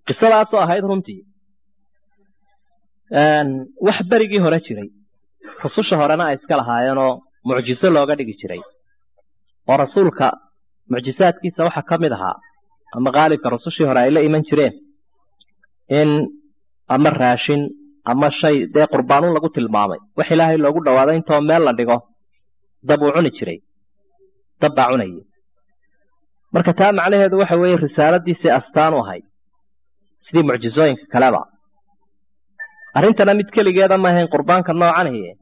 qisadaasoo ahayd runtii wax berigii hore jiray rususha horena ay iska lahaayeenoo mucjiso looga dhigi jiray oo rasuulka mucjisaadkiisa waxaa ka mid ahaa ama qaalibka rusushii hore ay la iman jireen in ama raashin ama shay dee qurbaanuun lagu tilmaamay wax ilaahay loogu dhawaado intoo meel la dhigo dab uu cuni jiray dab baa cunayay marka taa macnaheedu waxa weeye risaaladiisii astaan u ahayd sidii mucjisooyinka kaleba arrintana mid keligeeda ma ahayn qurbaanka noocanihi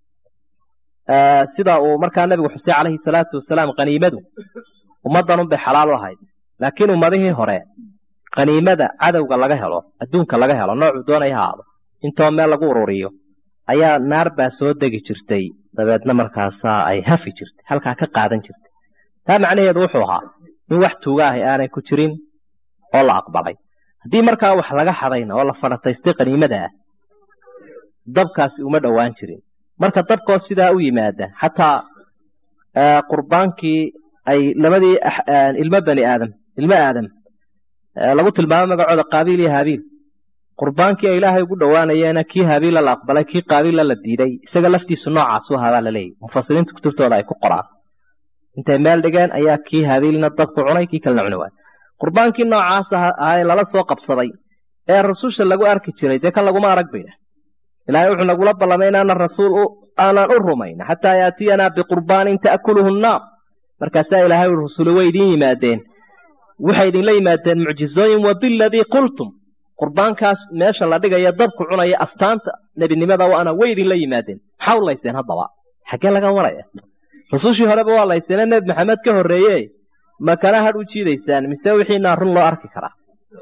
sida uu markaa nebigu xusay calayhi salaatu wasalaam qaniimadu ummaddanun bay xalaal u ahayd laakiin ummadihii hore qaniimada cadowga laga helo adduunka laga helo noocuu doonaya haado intoo meel lagu ururiyo ayaa naar baa soo degi jirtay dabeedna markaasaa ay hafi jirtay halkaa ka qaadan jirtay taa macnaheedu wuxuu ahaa in wax tuuga ahi aanay ku jirin oo la aqbalay haddii markaa wax laga xadayna oo la fadhataystay qaniimada ah dabkaasi uma dhowaan jirin marka dabkoo sidaa u yimaada xataa qurbaankii ay labadii ilmo bani aadam ilmo aadam lagu tilmaamo magacooda qaabiil iyo haabiil qurbaankii ay ilaahay ugu dhowaanayeena kii haabiilla la aqbalay kii qaabiilla la diiday isaga laftiisu noocaasu ahaa baa la leeyahy mufasiriinta kutubtooda ay ku qoraan intay meel dhigeen ayaa kii haabiilna dabku cunay kii kalena cuni waay qurbaankii noocaas ahaa ee lala soo qabsaday ee rasusha lagu arki jiray dee kan laguma arag bayna ilaahay wuxuu nagula ballamay inaanan rasuul aanan u rumayn xataa yaatiyanaa biqurbaanin ta'kuluhu nnaar markaasaa ilaahay ui rusuli way idiin yimaadeen waxay idinla yimaadeen mucjizooyin wa biladii qultum qurbaankaas meesha la dhigaya dabku cunaya astaanta nebinimada waana way idinla yimaadeen maxaa u layseen haddaba xaggee laga waraya rusushii horeba waa layseene nebi maxamed ka horreeye makana hadh u jiidaysaan mise wixiinaa run loo arki karaa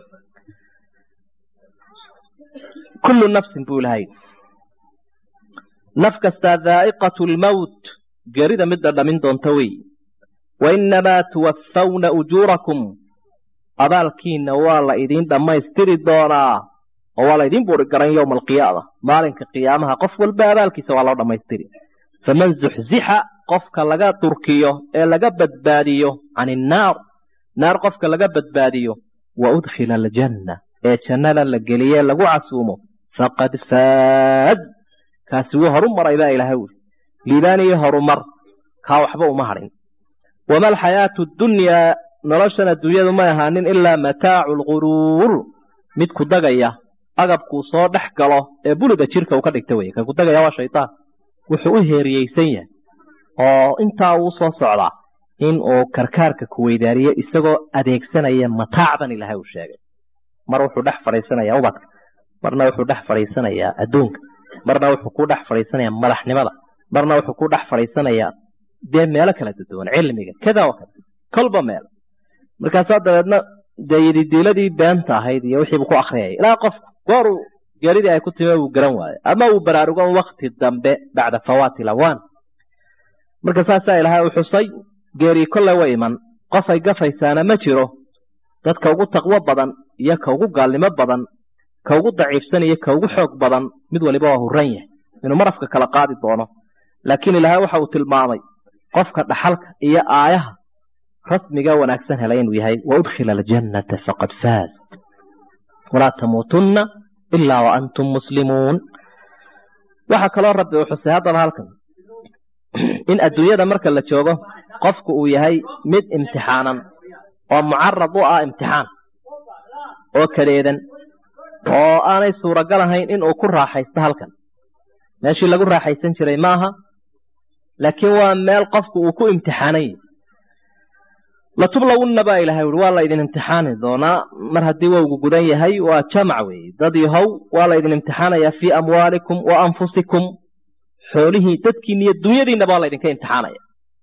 kullu nafsin buu ilahay naf kastaa daa'iqatu lmowt geerida mid dhadhamin doonta wey wainnamaa tuwaffawna ujuurakum abaalkiinna waa la idiin dhammaystiri doonaa oo waa la idiin buuri garan yowma alqiyaama maalinka qiyaamaha qof walba abaalkiisa waa loo dhammaystiri faman zuxzixa qofka laga durkiyo ee laga badbaadiyo can innaar naar qofka laga badbaadiyo wa udkhila aljanna ee jannada la geliye lagu casuumo faqad faad kaasi wuu horu maray baa ilaahay wuri liibaan iyo horumar kaa waxba uma hadhin wama alxayaatu dunyaa noloshan adduunyadu may ahaanin ilaa mataacu lguruur mid ku dagaya agabkuu soo dhex galo ee buliga jirka uu ka dhigta weye ka ku dagaya waa shaytaan wuxuu u heeriyeysan yahay oo intaa uu soo socdaa in uu karkaarka ku weydaariyo isagoo adeegsanaya mataacdan ilaahay uu sheegay mar wuxuu dhex fadhiisanayaa ubadka marna wuxuu dhex fadhiisanayaa adduunka marna wuxuu ku dhex fadhiisanayaa madaxnimada marna wuxuu ku dhex fadhiisanayaa dee meelo kala duwan cilmiga kada wa kada kolba meel markaasaa dabeedna dee yididiiladii beenta ahayd iyo wixiibu ku akriyaya ilaa qofku gooruu geeridii ay ku timi uu garan waayo ama uu baraarugo wakti dambe bacda fawaati lawaan marka saasaa ilaahay u xusay geerii kolle wa iman qof ay gafaysaana ma jiro dadka ugu taqwo badan iyo ka ugu gaalnimo badan ka ugu daciifsan iyo ka ugu xoog badan mid waliba waa huran yahay inuu marafka kala qaadi doono laakiin ilaahay waxa uu tilmaamay qofka dhaxalka iyo aayaha rasmiga wanaagsan helay inuu yahay wa udkhila aljannata faqad faaz walaa tamuutunna ilaa wa antum muslimuun waxaa kaloo rabbi uu xusay haddaba halkan in adduunyada marka la joogo qofku uu yahay mid imtixaanan oo mucarad u ah imtixaan oo kadeedan oo aanay suuragal ahayn in uu ku raaxaysto halkan meeshii lagu raaxaysan jiray maaha laakiin waa meel qofku uu ku imtixaanan yahy latublawunna baa ilahay ui waa la idin imtixaani doonaa mar haddii wowgu gudan yahay waa jamac weeye dad yahow waa la idin imtixaanayaa fii amwaalikum wa anfusikum xoolihii dadkiina iyo dunyadiinaba waa la idinka imtixaanaya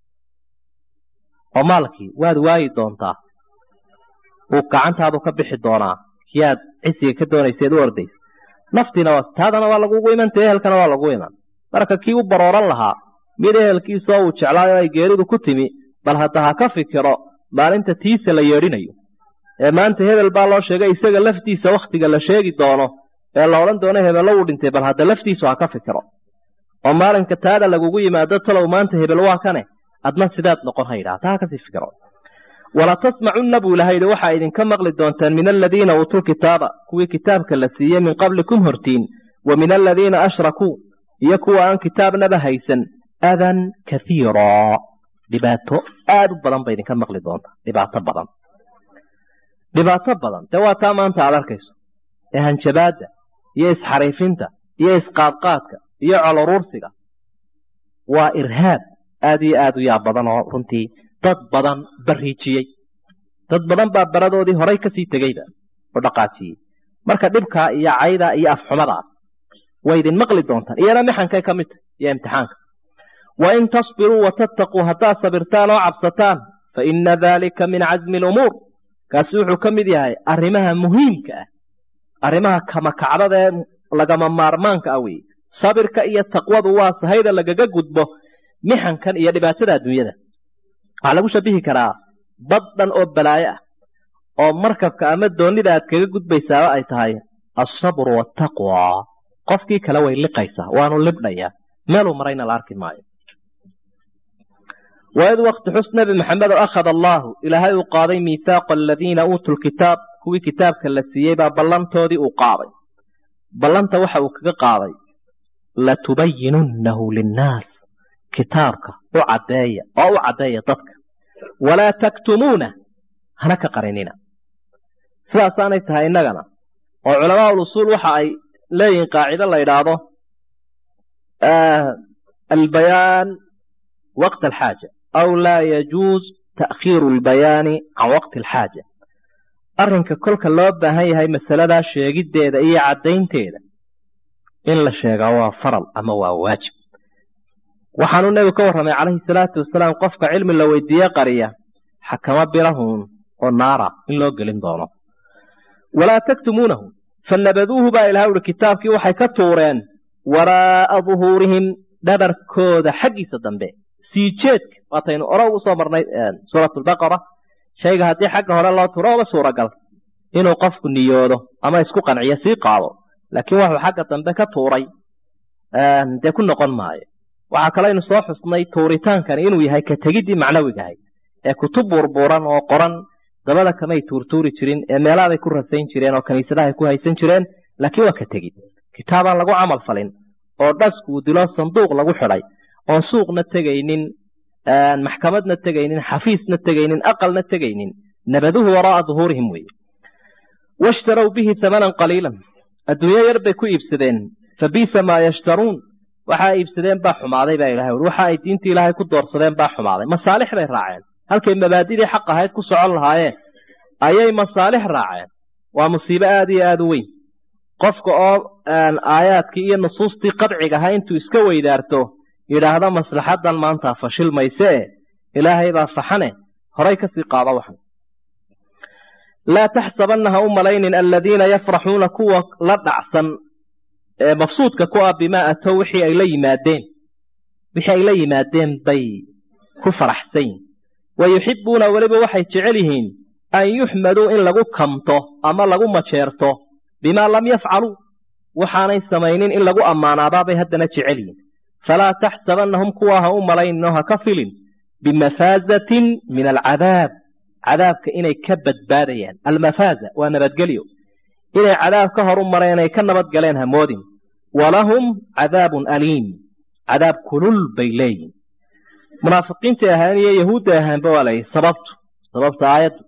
oo maalkii waad waayi doontaa uu gacantaadu ka bixi doonaa kiyaad cisiga ka doonayseed u ordaysa naftiina waa taadana waa lagugu iman ta ehelkana waa lagu iman marka kii u barooran lahaa mid ehelkiisoo uu jeclaayo ay geeridu ku timi bal hadda ha ka fikiro maalinta tiisa la yeedhinayo ee maanta hebel baa loo sheegay isaga laftiisa wakhtiga la sheegi doono ee la odhan doono hebello uu dhintay bal hadda laftiisu ha ka fikiro oo maalinka taada lagugu yimaado talow maanta hebel waa kane adna sidaad noqon ha yidhaha taa ha kasii fikiro walatasmacunna buu ilahay yidhi waxaa idinka maqli doontaan min aladiina uutuu kitaaba kuwii kitaabka la siiyey min qablikum hortiin wa min aladiina ashrakuu iyo kuwa aan kitaabnaba haysan adan kaiiraa dhibaato aad u badan ba idinka maqli doontaa dhibaato badan dhibaato badan dee waa taa maanta aad arkayso ee hanjabaadda iyo isxariifinta iyo isqaadqaadka iyo coloruursiga waa irhaab aad iyo aad u yaab badan oo runtii dad badan bariijiyey dad badan baa baradoodii horay kasii tegeyba oo dhaqaajiyey marka dhibkaa iyo caydaa iyo afxumadaas way idin maqli doontaan iyana mixankay ka mid tahy iyo imtixaanka wain tasbiruu watattaquu haddaad sabirtaan oo cabsataan fa ina dalika min casmi lumuur kaasi wuxuu ka mid yahay arrimaha muhiimka ah arrimaha kamakacdada ee lagama maarmaanka ah weeye sabirka iyo taqwadu waa sahayda lagaga gudbo mixankan iyo dhibaatada adduunyada waxaa lagu shabihi karaa bad dhan oo balaayo ah oo markabka ama doonida aad kaga gudbaysaaba ay tahay alsabru waataqwa qofkii kale way liqaysaa waanu libdhayaa meeluu marayna la arki maayo waid wakti xus nebi maxamed oo akhada allaahu ilaahay uu qaaday miithaaqa aladiina uutuu lkitaab kuwii kitaabka la siiyey baa ballantoodii uu qaaday ballanta waxa uu kaga qaaday latubayinunnahu linnaas kitaabka u caddeeya oo u caddeeya dadka walaa taktumuuna hana ka qarinina sidaasaanay tahay innagana oo culamaa ulusuul waxa ay leeyihiin qaacido la yidhaahdo albayaan waqt alxaaja aw laa yajuuz ta'khiiru albayaani can waqti alxaaja arrinka kolka loo baahan yahay masaladaa sheegiddeeda iyo caddaynteeda in la sheegaa waa faral ama waa waajib waxaanuu nebigu ka warramay calayhi salaatu wasalaam qofka cilmi la weydiiye qariya xakamo birahun oo naara in loo gelin doono walaa taktumuunahu fanabaduuhu baa ilaha uhi kitaabkii waxay ka tuureen waraa'a duhuurihim dhabarkooda xaggiisa dambe sii jeedka waataynu ore ugu soo marnay suuratulbaqara shayga haddii xagga hore loo tuuro oba suuragal inuu qofku niyoodo ama isku qanciyo sii qaado laakiin waxuu xagga dambe ka tuuray dee ku noqon maayo waxaa kalaynu soo xusnay tuuritaankani inuu yahay ka tegiddii macnawigahay ee kutub burburan oo qoran dabada kamay tuurtuuri jirin ee meelaaday ku rasayn jireen oo kiniisadahay ku haysan jireen laakiin waa ka tegid kitaabaan lagu camal falin oo dhaskuu dilo sanduuq lagu xidhay oon suuqna tegaynin maxkamadna tegaynin xafiisna tegaynin aqalna tegaynin nabaduhu waraa'a duhuurihim weeye washtarow bihi hamanan qaliilan adduunyo yar bay ku iibsadeen fa biisa maa yashtaruun waxaa iibsadeen baa xumaaday baa ilahay ui waxa ay diinta ilaahay ku doorsadeen baa xumaaday masaalix bay raaceen halkay mabaadidii xaq ahayd ku socon lahaayeen ayay masaalix raaceen waa musiibo aad iyo aad u weyn qofka oo aayaadkii iyo nusuustii qadciga ahaa intuu iska weydaarto yidhaahda maslaxadan maanta fashil mayse e ilaahay baa faxane horay kasii qaado waxan laa taxsabanna ha u malaynin aladiina yafraxuuna kuwa la dhacsan ee mabsuudka ku ah bimaa atow wixii ay la yimaadeen wixii ay la yimaadeen bay ku faraxsan yihin wa yuxibbuuna weliba waxay jecel yihiin an yuxmaduu in lagu kamto ama lagu majeerto bimaa lam yafcaluu waxaanay samaynin in lagu ammaanaadaabay haddana jecel yihin falaa taxsabannahum kuwaa ha u malayninoo ha ka filin bimafaazatin min alcadaab cadaabka inay ka badbaadayaan almafaaza waa nabadgelyo inay cadaab ka horu mareen ay ka nabad galeen hamoodin walahum cadaabun aliim cadaab kulul bay leeyihin munaafiqiintay ahaan iyo yahuudday ahaanba waa layihi sababtu sababta aayaddu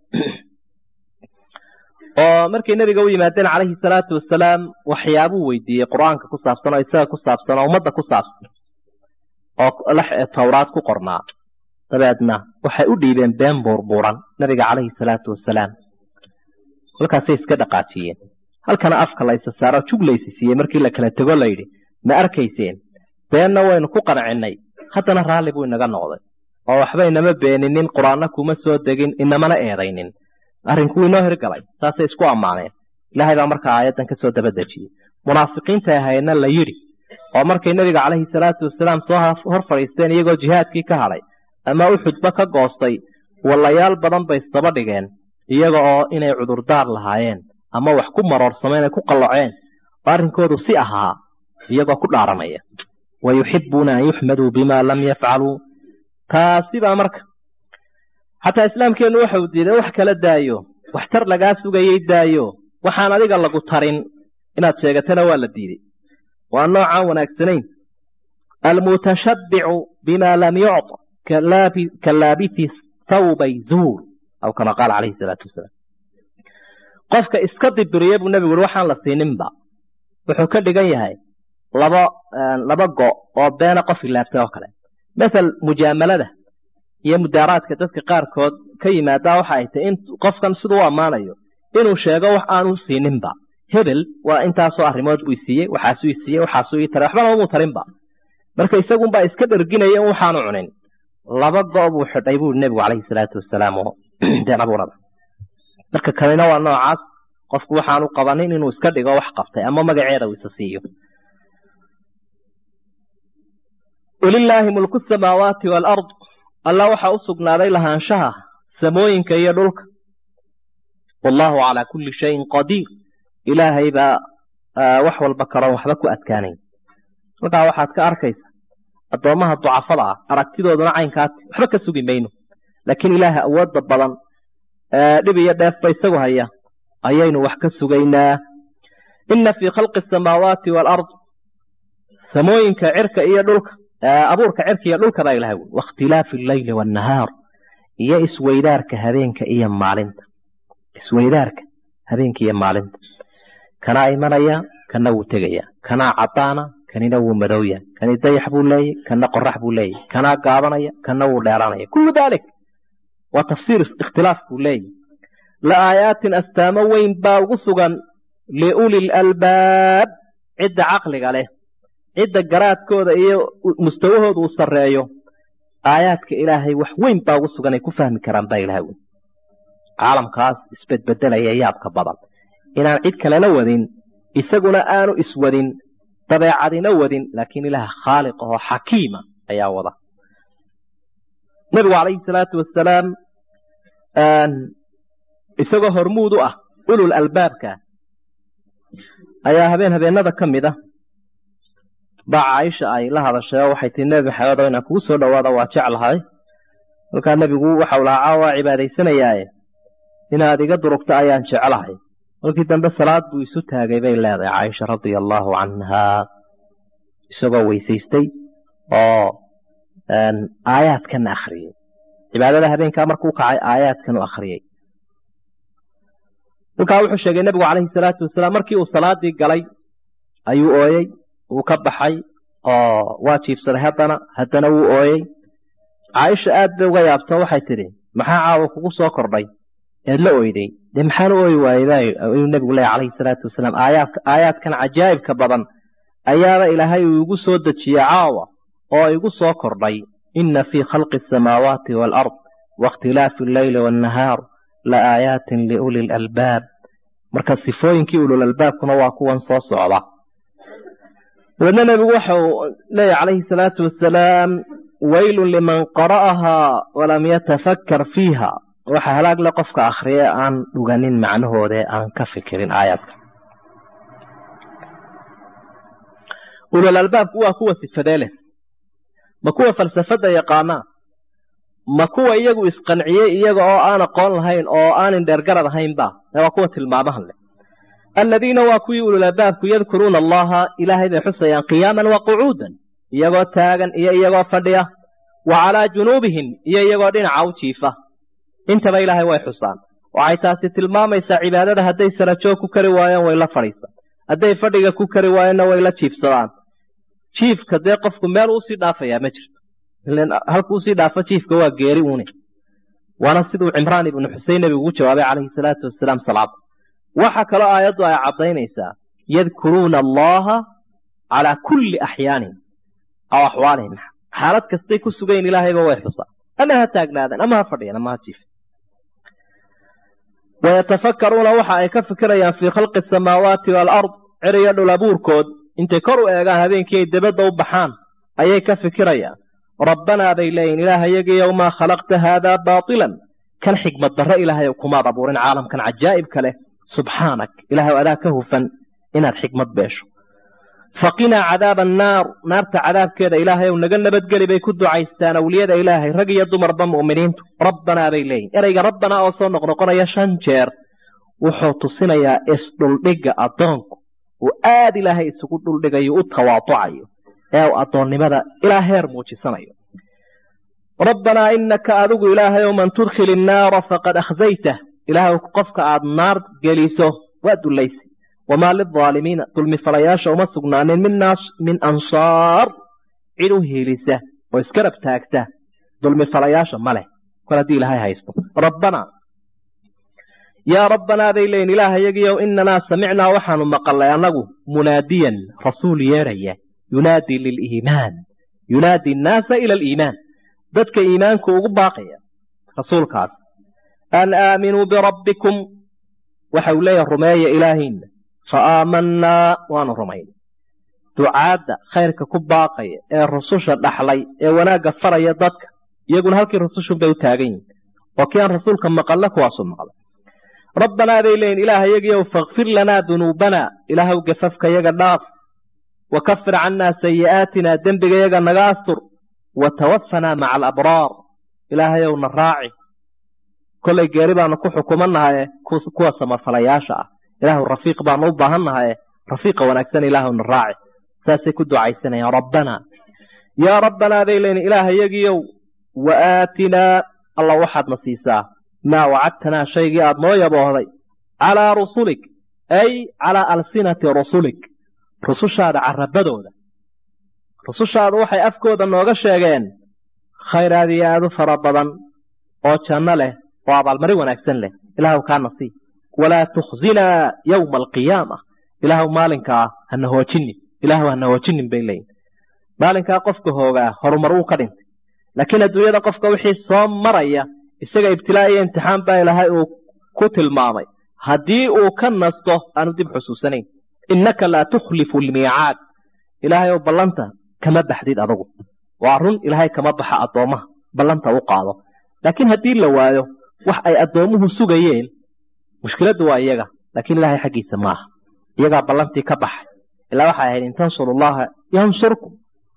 oo markay nebiga u yimaadeen calayhi salaatu wasalaam waxyaabuu weydiiyey qur-aanka ku saabsan oo isaga ku saabsan oo ummadda ku saabsan oo towraad ku qornaa dabeedna waxay u dhiibeen been buurbuuran nabiga calayhi salaatu wasalaam halkaasay iska dhaqaajiyeen halkana afka la isa saaro jug laysi siiyey markii la kala tego layidhi ma arkayseen beenna waynu ku qancinnay haddana raalli buu inaga noqday oo waxba inama beeninin qur-aanna kuma soo degin inamana eedaynin arrinkuu inoo hirgalay saasay isku ammaaneen ilaahay baa markaa aayaddan ka soo dabadejiyey munaafiqiintay ahaydna la yidhi oo markay nebiga calayhi salaatu wasalaam soo hor fadhiisteen iyagoo jihaadkii ka hadhay ama uxudba ka goostay wallayaal badan bay isdaba dhigeen iyaga oo inay cudurdaar lahaayeen ama wax ku maroorsameen ay ku qalloceen oo arrinkoodu si ahaa iyagoo ku dhaaranaya wa yuxibbuuna an yuxmaduu bimaa lam yafcaluu taasi baa marka xataa islaamkeennu waxa uu diiday wax kala daayo waxtar lagaa sugayay daayo waxaan adiga lagu tarin inaad sheegatana waa la diiday waa noocaan wanaagsanayn almutashabbicu bima lam yucط ka laabisi thawbay zuur aw kama qaala calayhi salaatu wasalaam qofka iska dibiriya buu nebigu uri waxaan la siininba wuxuu ka dhigan yahay laba laba go oo beena qof ilaabtay oo kale mathal mujaamalada iyo mudaaraadka dadka qaarkood ka yimaadaa waxa ay tahay in qofkan siduu u ammaanayo inuu sheego wax aanu siininba hebel waa intaasoo arrimood buu isiiyey waxaasuu isiiyey waxaasuu ii taray waxba lamamuu tarinba marka isagunbaa iska dherginaya in waxaanu cunin laba go' buu xidhay buu nebigu calayhi salaatu wasalaam oo been abuurada marka kanina waa noocaas qofku waxaanu qabanin inuu iska dhigo wax qabtay ama magaceeda uu isa siiyo walilaahi mulku samaawaati waalard alla waxaa u sugnaaday lahaanshaha samooyinka iyo dhulka wallaahu calaa kulli shayin qadiir ilaahay baa wax walba karoon waxba ku adkaanayn halkaa waxaad ka arkaysa addoommaha ducafada ah aragtidooduna caynkaati waxba ka sugi mayno laakiin ilaaha awoodda badan dhib iyo dheefba isagu haya ayaynu wax ka sugaynaa inna fii khalqi asamaawaati waalard samooyinka cirka iyo dhulka abuurka cirka iyo dhulka baa ilahay wuli wakhtilaafi alleyli waannahaar iyo isweydaarka habeenka iyo maalinta isweydaarka habeenka iyo maalinta kanaa imanaya kana wuu tegaya kanaa caddaana kanina wuu madowya kani dayax buu leeyahy kana qorax buu leeyahy kanaa gaabanaya kana wuu dheeranaya kullu dalik waa tafsiir ikhtilaaf buu leeyahy la aayaatin astaamo weyn baa ugu sugan liuli lalbaab cidda caqliga leh cidda garaadkooda iyo mustawahooda uu sarreeyo aayaadka ilaahay wax weyn baa ugu sugan ay ku fahmi karaan baa ilahay wy caalamkaas isbedbedelaya yaabka badan inaan cid kalena wadin isaguna aanu iswadin dabeecadina wadin laakiin ilaah khaaliq ahoo xakiima ayaa wada nebigu calayhi salaatu wasalaam isagoo hormuud u ah ulul albaabka ayaa habeen habeenada ka mid a baa caaisha ay la hadashay oo waxay tii nebi maxamed oo inaan kugu soo dhowaada waa jeclahay kolkaa nebigu waxau lahaa caa waa cibaadaysanayaaye inaad iga durugto ayaan jeclahay markii dambe salaad buu isu taagay bay leedahay caaisha radia allaahu canhaa isagoo weysaystay oo aayaadkana akhriyey cibaadada habeenkaa markuu kacay aayaadkan u akhriyey kolkaa wuxuu sheegay nebigu calayhi salaatu wasalaam markii uu salaadii galay ayuu ooyey wuu ka baxay oo waa jiibsaday haddana haddana wuu ooyey caaisha aad bay uga yaabto waxay tidhi maxaa caawa kugu soo kordhay eed la oyday dee maxaan u ooyi waayey ayuu nebigu leeya calayhi salaatu wasalaam aayaadka aayaadkan cajaa'ibka badan ayaaba ilaahay uu igu soo dejiye caawa oo igu soo kordhay inna fii khalqi asamaawaati waalard waاkhtilaafi alleyli waannahaar la aayaatin liuli lalbaab marka sifooyinkii ulul albaabkuna waa kuwan soo socda dabeedna nebigu waxa uu leeyahy calayhi salaatu wasalaam waylun liman qara'ahaa walam yatafakkar fiiha waxa halaag le qofka akhriye aan dhuganin macnahoodee aan ka fikirin aayaadka ulul albaabku waa kuwa sifadee leh ma kuwa falsafadda yaqaanaa ma kuwa iyagu isqanciyey iyaga oo aan aqoon lahayn oo aanin dheergarad ahaynba waa kuwa tilmaamahan leh aladiina waa kuwii ulul albaabku yadkuruuna allaha ilaahay bay xusayaan qiyaaman wa qucuudan iyagoo taagan iyo iyagoo fadhiya wa calaa junuubihim iyo iyagoo dhinaca u jiifa intaba ilaahay way xusaan waxay taasi tilmaamaysaa cibaadada hadday sarajoog ku kari waayeen way la fadhiisaan hadday fadhiga ku kari waayeenna way la jiifsadaan jiifka dee qofku meel uusii dhaafayaa ma jirto halku usii dhaafo jiifka waa geeri uune waana siduu cimraan ibnu xusein nebigu ugu jawaabay calayhi salaatu wasalaam salaada waxa kaloo aayaddu ay caddaynaysaa yadkuruuna allaha calaa kulli axyaanin aw axwaalihim xaalad kastay ku sugayn ilaahayba way xusaa ama ha taagnaadeen ama ha fadhiyeen ama ha jiifen wayatafakkaruuna waxa ay ka fikirayaan fii khalqi asamaawaati waalard cir iyo dhul abuurkood intay kor u eegaan habeenkii ay debadda u baxaan ayay ka fikirayaan rabbanaa bay leeyihin ilaahayagaiyow maa khalaqta haadaa baatilan kan xigmad darre ilaahayow kumaad abuurin caalamkan cajaa'ibka leh subxaanak ilaahay adaa ka hufan inaad xikmad beesho faqinaa cadaaba annaar naarta cadaabkeeda ilaahay ow naga nabadgeli bay ku ducaystaan awliyada ilaahay rag iyo dumarba mu'miniintu rabbanaa bay leeyihin ereyga rabbanaa oo soo noqnoqonaya shan jeer wuxuu tusinayaa isdhuldhigga addoonku uu aad ilaahay isugu dhuldhigayo u tawaaducayo ee uu addoonnimada ilaa heer muujisanayo rabbanaa inaka adigu ilaahayow man tudkhili innaara faqad akhzaytah ilaahay qofka aad naar geliso waa dullaysay wamaa lilaalimiina dulmifalayaasha uma sugnaanin min ansaar cid u hiilisa oo iskarab taagta dulmifalayaasha ma leh kol haddii ilaahay haysto rabbanaa yaa rabbanaa bay leeyiin ilaahayagiyow inanaa samicnaa waxaanu maqalnay annagu munaadiyan rasuul yeeraya yunaadii liliimaan yunaadi annaasa ila aliimaan dadka iimaanku ugu baaqaya rasuulkaas an aaminuu birabbikum waxa uu leeyahay rumeeya ilaahiinna fa aamannaa waanu rumayn ducaadda khayrka ku baaqaya ee rususha dhaxlay ee wanaagga faraya dadka iyaguna halkii rusushunbay u taagan yihin oo kii aan rasuulka maqalla kuwaasuu maqlay rabbanaa bay leeyihin ilaahayagiyow fakfir lanaa dunuubanaa ilaahw gafafkayaga dhaaf wa kafir cannaa sayi'aatinaa dembigayaga naga astur wa tawafanaa maca alabraar ilaahayow na raaci kollay geeri baanu ku xukumannahaye kuwa samarfalayaasha ah ilaahu rafiiq baanu u baahan nahaye rafiiqa wanaagsan ilaahu na raaci saasay ku ducaysanayaan rabbanaa yaa rabbanaa bay leeyihin ilaahayagiyow wa aatinaa alla waxaadna siisaa maa wacadtanaa shaygii aad noo yaboohday calaa rusulik ay calaa alsinati rusulik rusushaada carabadooda rusushaadu waxay afkooda nooga sheegeen khayraad iyo aad u fara badan oo janno leh oo abaalmarin wanaagsan leh ilaahu kaana sii walaa tukhzinaa yowma alqiyaama ilaahu maalinkaa hana hoojinin ilaahu hana hoojinin bay leeyihin maalinkaa qofka hoogaa horumar uu ka dhintay laakiin adduunyada qofka wixii soo maraya isaga ibtilaa iyo imtixaan baa ilaahay uu ku tilmaamay haddii uu ka nasto aanu dib xusuusanayn innaka laa tukhlifu almiicaad ilaahay oo ballanta kama baxdid adugu waa run ilaahay kama baxa addoommaha ballanta u qaado laakiin haddii la waayo wax ay addoommuhu sugayeen mushkiladdu waa iyaga laakiin ilaahay xaggiisa maaha iyagaa ballantii ka baxay ilaa waxay ahayd in tansuru llaha yansurkum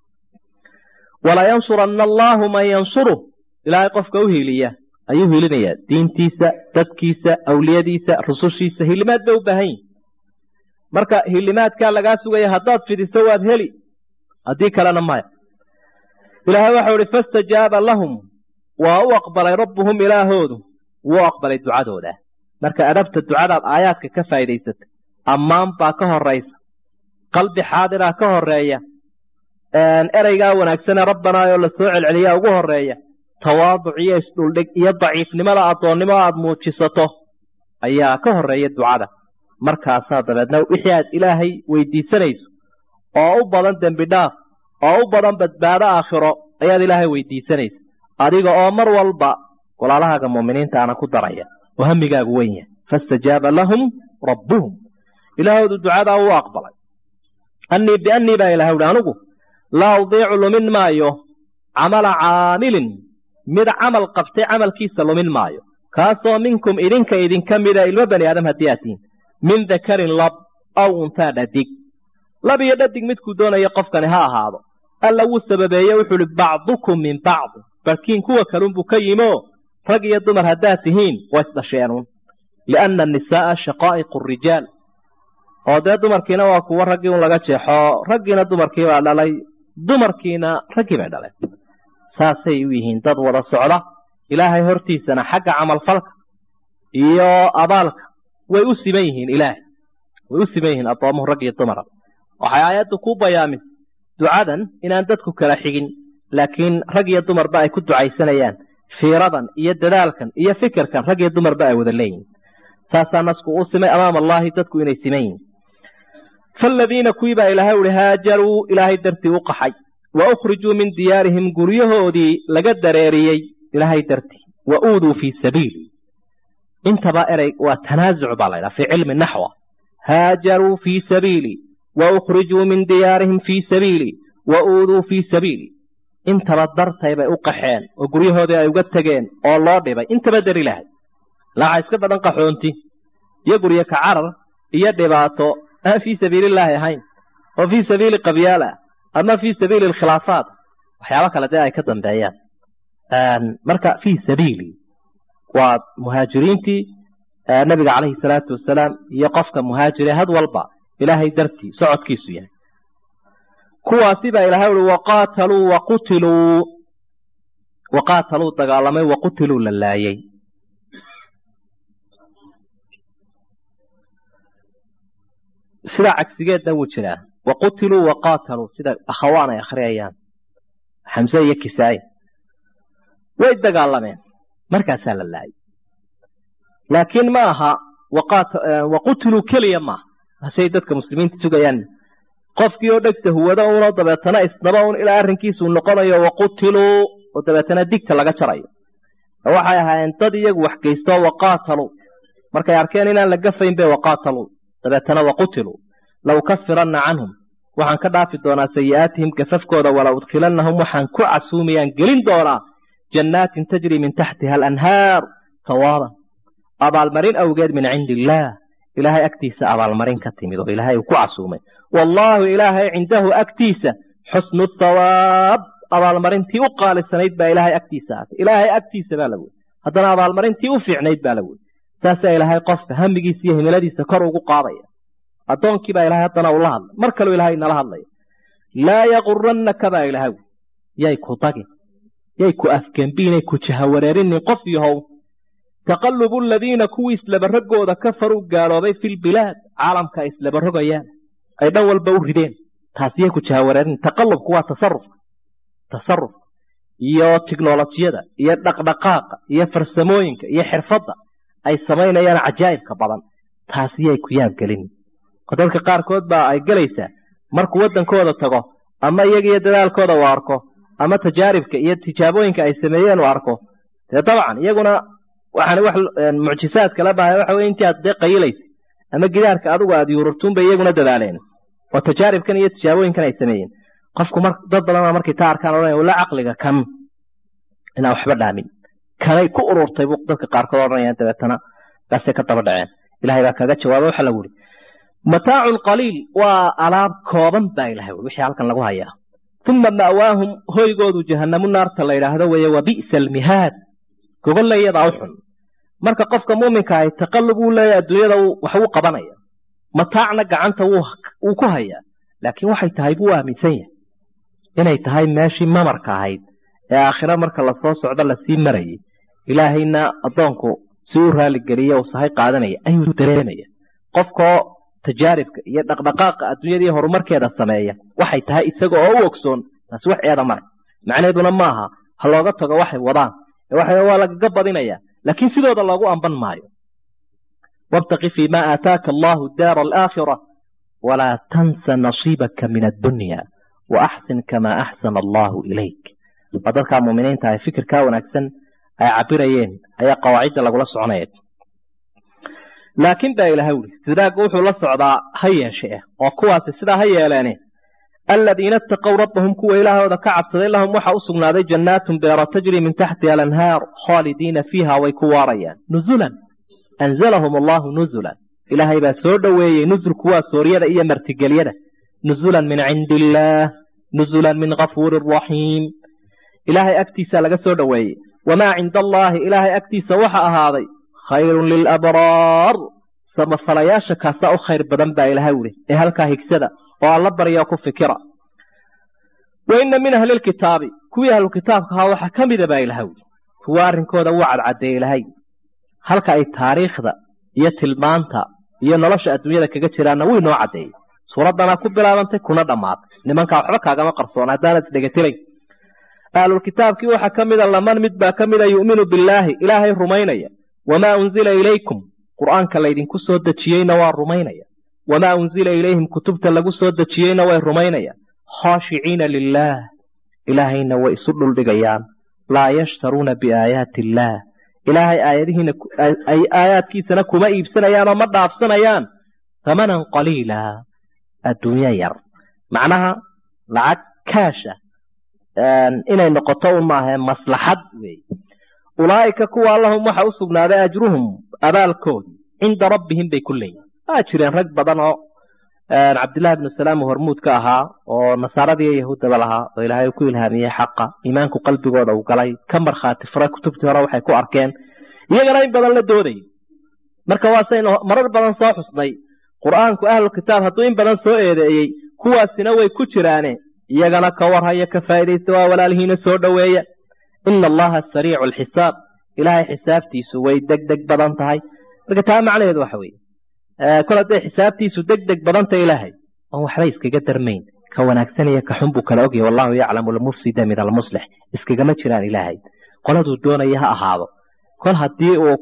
walaa yansuranna allaahu man yansuruh ilaahay qofka u hiiliya ayuu hiilinayaa diintiisa dadkiisa awliyadiisa rusushiisa hilimaad bay u baahan yihin marka hilimaadkaa lagaa sugaya haddaad fidiso waad heli haddii kalena maya ilaahay waxau ihi fastajaaba lahum waa u aqbalay rabbuhum ilaahoodu wuu aqbalay ducadooda marka adabta ducadaad aayaadka ka faa'idaysatay ammaan baa ka horaysa qalbi xaadiraa ka horeeya ereygaa wanaagsanee rabbanaa oo la soo celceliyaa ugu horeeya tawaaduc iyo isdhuldhig iyo daciifnimada addoonnimo aad muujisato ayaa ka horeeya ducada markaasaa dabeedna wixii aad ilaahay weydiisanayso oo u badan dembi dhaaf oo u badan badbaado aakhiro ayaad ilaahay weydiisanaysa adiga oo mar walba walaalahaaga muuminiinta ana ku daraya oo hamigaagu weyn yahay fastajaaba lahum rabbuhum ilaahoodu ducadaa uu aqbalay annii biannii baa ilahay uhi anigu laa udiicu lumin maayo camala caamilin mid camal qabtay camalkiisa lumin maayo kaasoo minkum idinka idinka mida ilmo bani aadam haddii aad tihiin min dakarin lab aw untaa dhadig lab iyo dhadig midkuu doonayo qofkani ha ahaado alla wuu sababeeye wuxuu uhi bacdukum min bacdi barkiin kuwa kalunbuu ka yimoo rag iyo dumar haddaad tihiin waa isdhasheenuun lianna annisaa'a shaqaa'iqu rijaal oo dee dumarkiina waa kuwo raggii un laga jeexo raggiina dumarkii baa dhalay dumarkiina raggii bay dhaleen saasay u yihiin dad wada socda ilaahay hortiisana xagga camalfalka iyo abaalka way u siman yihiin ilaahay way u siman yihiin addoomuhu rag iyo dumara waxay aayaddu ku bayaamisay ducadan inaan dadku kala xigin laakiin rag iyo dumarba ay ku ducaysanayaan fiiradan iyo dadaalkan iyo fikirkan rag iyo dumarba ay wada leeyihin saasaa nasku u simay amaama allaahi dadku inay siman yihiin faaladiina kuwii baa ilaahay uhi haajaruu ilaahay dartii u qaxay wa ukhrijuu min diyaarihim guryahoodii laga dareeriyey ilaahay dartii wa uuduu fii sabiili intaba erey waa tanaasuc baa la ydhaha fii cilmi naxwa haajaruu fii sabiili wa ukhrijuu min diyaarihim fii sabiili wa uuduu fii sabiili intaba dartay bay u qaxeen oo guryahoodii ay uga tegeen oo loo dhibay intaba dar ilaahay laaxa iska badan qaxoonti iyo guryo ka carar iyo dhibaato aan fii sabiilillaahi ahayn oo fii sabiili qabyaala ama fii sabiili alkhilaafaat waxyaabo kale dee ay ka dambeeyaan marka fii sabiili waa muhaajiriintii nabiga calayhi salaatu wasalaam iyo qofka muhaajire had walba ilaahay dartii socodkiisu yahay kuwaasi baa ilahay ui waqaataluu waqutiluu waqaataluu dagaalamay waqutiluu la laayay sidaa cagsigeedna wuu jiraa waqutiluu waqaataluu sida akhawaan ay akhriyayaan xamse iyo kisaaye way dagaalameen markaasaa la laayay laakiin ma aha waqutiluu keliya maaha hasey dadka muslimiinta sugayaan qofkii oo dhegta huwado unoo dabeetana isnaba un ilaa arrinkiisuu noqonayo waqutiluu oo dabeetana digta laga jarayo waxay ahaayeen dad iyagu wax geystoo waqaataluu markay arkeen inaan la gafayn bay waqaataluu dabeetana waqutiluu law kafiranna canhum waxaan ka dhaafi doonaa sayi'aatihim gafafkooda wala udkhilannahum waxaan ku casuumayaan gelin doonaa jannaatin tajri min taxtiha alanhaar sawaaban abaalmarin awgeed min cindi illaah ilaahay agtiisa abaalmarin ka timid oo ilaahay uu ku casuumay wallaahu ilaahay cindahu agtiisa xusnu thawaab abaalmarintii u qaalisanayd baa ilaahay agtiisa aatay ilaahay agtiisa baa la wey haddana abaalmarintii u fiicnayd baa la wey saasaa ilaahay qofka hamigiisa iyo himiladiisa kor ugu qaadaya addoonkii baa ilahay haddana ula hadlay mar kaleu ilaahay nala hadlaya laa yaqurannaka baa ilahay wey yay ku dagin yay ku afgembiinay ku jahawareerinin qof yahow taqalubu aladiina kuwii islabaragooda kafaruu gaaloobay fi lbilaad caalamka ay islabarogayaan ay dhan walba u rideen taasiyay ku jahawareerin taqalubku waa tasarufka tasarufka iyo tiknolojiyada iyo dhaqdhaqaaqa iyo farsamooyinka iyo xirfadda ay samaynayaan cajaa'ibka badan taasiyay ku yaabgelin oo dadka qaarkood baa ay gelaysaa markuu waddankooda tago ama iyagiyo dadaalkooda uu arko ama tajaaribka iyo tijaabooyinka ay sameeyeen uu arko dee dabcan iyaguna waxaan wax mucjisaadka la bahay waxa weye intii aad dee qayilaysa ama gidaarka adigu aad yuururtuun bay iyaguna dadaaleen oo tajaaribkan iyo tijaabooyinkan ay sameeyeen qofku mar dad badanaa markay taa arkaan odhanaya wala caqliga kan inaan waxba dhaamin kanay ku ururtay buu dadka qaarkood odhanayaan dabeetana kaasay ka daba dhaceen ilahay baa kaga jawaaba waxa lagu yidhi mataacun qaliil waa alaab kooban baa ilahay ui wixii halkan lagu hayaa uma ma'waahum hoygoodu jahannamu naarta la yidhaahdo weeye wa bi'sa almihaad gogolle iyadaa u xun marka qofka muuminka ahi taqallub uu leeyahy adduunyada wax uu qabanaya mataacna gacanta wuu ku hayaa laakiin waxay tahay buu aaminsan yahay inay tahay meeshii mamarka ahayd ee aakhiro marka lasoo socdo lasii marayay ilaahayna addoonku si u raaligeliye uu sahay qaadanaya ayuu dareemaya qofkoo tajaaribka iyo dhaqdhaqaaqa adduunyadii horumarkeeda sameeya waxay tahay isaga oo u ogsoon taasi wax eeda male macnaheeduna maaha ha looga tago waxay wadaan waa lagaga badinaya laakiin sidooda loogu amban maayo wabtaqi fii ma aataaka allahu daara alaakhira walaa tansa nasiibaka min addunya wa axsin kamaa axsana allahu ilayk waa dadkaa muuminiinta ay fikirkaa wanaagsan ay cabirayeen ayaa qawaacidda lagula soconaya laakiin baa ilahay wuri istidraaggu wuxuu la socdaa ha yeeshe eh oo kuwaasi sidaa ha yeeleene aladiina itaqow rabbahum kuwa ilaahooda ka cabsaday lahum waxa u sugnaaday jannaatun beero tajri min taxtiha alanhaar khaalidiina fiiha way ku waarayaan nuzulan anzalahum allahu nuzulan ilaahay baa soo dhoweeyey nuzulku waa sooryada iyo martigelyada nuzulan min cindi illaah nuzulan min kafuurin raxiim ilaahay agtiisa laga soo dhoweeyey wamaa cinda allaahi ilaahay agtiisa waxa ahaaday khayrun lilabraar samafalayaasha kaasaa u khayr badan baa ilahay wuri ee halkaa higsada oo alla barya ku fikira wa inna min ahli lkitaabi kuwii ahlu kitaabka ahaa waxaa ka mida baa ilahay wuri kuwa arrinkooda wuu cadcadeeye ilahay halka ay taariikhda iyo tilmaanta iyo nolosha adduunyada kaga jiraanna wuu inoo caddeeyey suuraddanaa ku bilaabantay kuna dhammaatay nimankaa waxba kaagama qarsoona haddaanad isdhegatirayn ahlulkitaabkii waxaa ka mida laman mid baa ka mida yu'minu billaahi ilaahay rumaynaya wamaa unzila ilaykum qur'aanka laydinku soo dejiyeyna waa rumaynaya wamaa unzila ilayhim kutubta lagu soo dejiyeyna way rumaynayaan khaashiciina lilaah ilaahayna way isu dhuldhigayaan laa yashtaruuna biaayaati illaah ilaahay aayadihiina ay aayaadkiisana kuma iibsanayaan oo ma dhaafsanayaan hamanan qaliila adduunyo yar macnaha lacag kaasha inay noqoto un maahae maslaxad weeye ulaa'ika kuwa lahum waxa u sugnaaday ajruhum abaalkoodi cinda rabbihim bay ku leeyihin waa jireen rag badan oo cabdillahi bnu salaam uu hormuud ka ahaa oo nasaaradii iyo yahuuddaba lahaa oo ilaahay ku ilhaamiyey xaqa iimaanku qalbigooda uu galay ka markhaati fura kutubtii hore waxay ku arkeen iyagana in badan la doodayay marka waasaynu marar badan soo xusnay qur'aanku ahlu kitaab hadduu in badan soo eedeeyey kuwaasina way ku jiraane iyagana ka warhaya ka faa'idaysta waa walaalihiina soo dhoweeya ina allaha sariicu alxisaab ilaahay xisaabtiisu way deg deg badan tahay marka taa macnaheedu waxa weeye kol hadday xisaabtiisu deg deg badanta ilaahay oon waxba iskaga darmayn ka wanaagsan iyo ka xun buu kala ogyahay wallahu yaclamu almufsida min almuslix iskagama jiraan ilaahay qoladuu doonaya ha ahaado kol haddii uu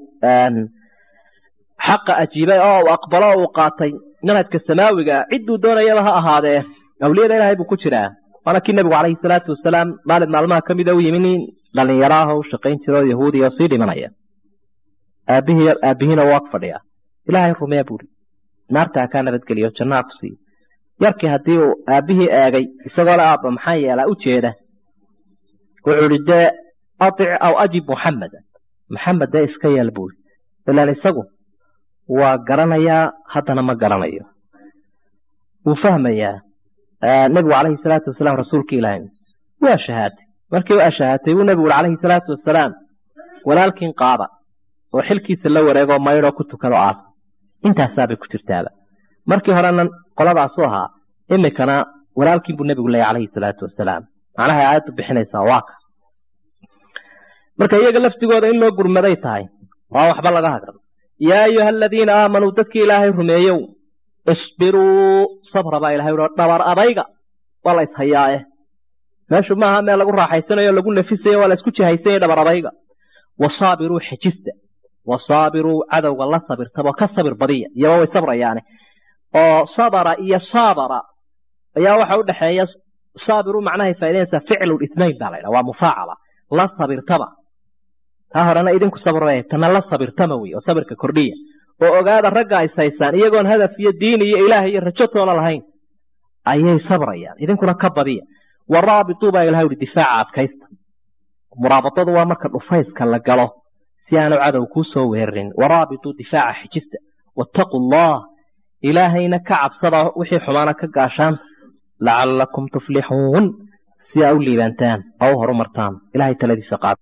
xaqa ajiibay oo uu aqbalo oo uu qaatay manhajka samaawiga ah cidduu doonayaba ha ahaadee awliyada ilaahay buu ku jiraa waana kii nebigu calayhi salaatu wasalaam maalin maalmaha ka mida u yimi nin dhalinyaro ah oo u shaqayn jira oo yahuudiya oo sii dhimanaya aabihii aabihiina waa ag fadhiya ilaahay rumee buuri naartaa kaa nabadgeliyo jannaha ku siiyo yarkii haddii uu aabbihii eegay isagoo le aabba maxaa yeelaa u jeeda wuxuu idhi dee atic aw ajib muxameda maxamed dee iska yeel buuri ilaan isagu waa garanayaa haddana ma garanayo wuu fahmayaa nebigu calayhi salaatu wasalaam rasuulka ilaahay waa shahaatay markii waa shahaatay buu nebigu uri calayhi salaatu wasalaam walaalkiin qaada oo xilkiisa la wareegoo maydhoo ku tukado aas intaasaabay ku jirtaaba markii horena qoladaasu ahaa imikana walaalkiin buu nebigu leeyay calayhi salaatu wasalaam macnaha aayaddu bixinaysaa waa ka marka iyaga laftigooda in loo gurmaday tahay waa waxba laga hagran yaa ayuha aladiina aamanuu dadkii ilaahay rumeeyow isbiruu sabra baa ilahay uhi dhabar adayga waa la ishayaae meeshu maaha meel lagu raaxaysanayo lagu nafisayo waa la isku jihaysanya dhabar adayga wasaabiruu xejista wasaabiruu cadowga la sabirtaba ka sabir badiya iyaba way sabrayaane oo sabara iyo saabara ayaa waxa u dhexeeya saabiru macnahay faa'idaynaysaa ficlu ithnayn baa la ydhaha waa mufaacala la sabirtaba taa horena idinku sabra tana la sabirtama wey oo sabirka kordhiya oo ogaada ragga is haysaan iyagoon hadaf iyo diin iyo ilaah iyo rajo toona lahayn ayay sabrayaan idinkuna ka badiya waraabituu baa ilahay uhi difaaca adkaysta muraabadadu waa marka dhufayska la galo si aanu cadow kuu soo weerarin waraabituu difaaca xijista wattaquu allah ilaahayna ka cabsada wixii xumaana ka gaashaan lacallakum tuflixuun si aa u liibaantaan oo u horumartaan ilahay taladiisa qaad